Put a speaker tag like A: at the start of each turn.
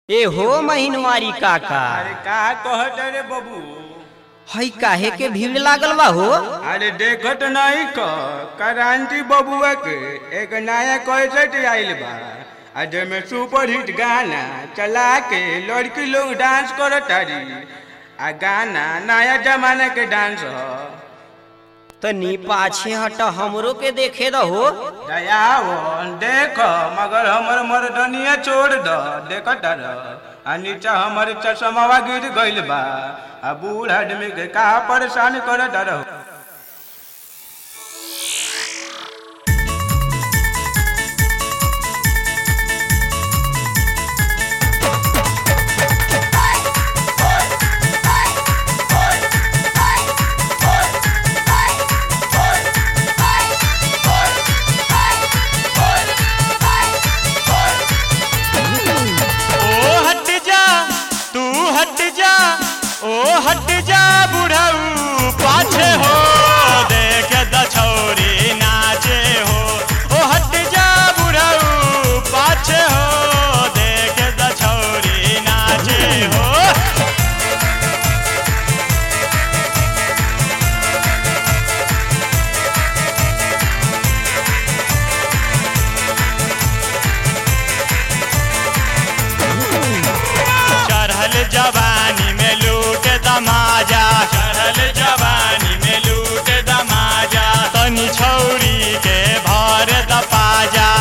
A: ए हो महीनवारी काका
B: अरे का कहत रे बबू
A: हई काहे के भीड़ लागल बा हो
B: अरे देखत नहीं क क्रांति बबुआ के एक नया कैसेट आइल बा आ जेमे सुपर हिट गाना चला के लड़की लोग डांस करत तारी आ गाना नया जमाना के डांस ह
A: तनी पाछे हट हमरो के देखे दहो
B: दयाओ देख मगर हमर मर्दनिया छोड़ द देखत रह आ नीचा हमर चश्मावा गिर गइल बा आ बूढ़ आदमी के का परेशान करत रह
C: ओ हट जा तू हट जा ओ हट जा बुढ़ऊ पाछे हो देख द छौरी नाचे हो ओ हट जा बुढ़ऊ पाछे हो देख द छौरी नाचे हो चढ़ल जवानी में लूट दमाजा चढ़ल जवानी में लूट दमाजा तनी छौरी के भर द पाजा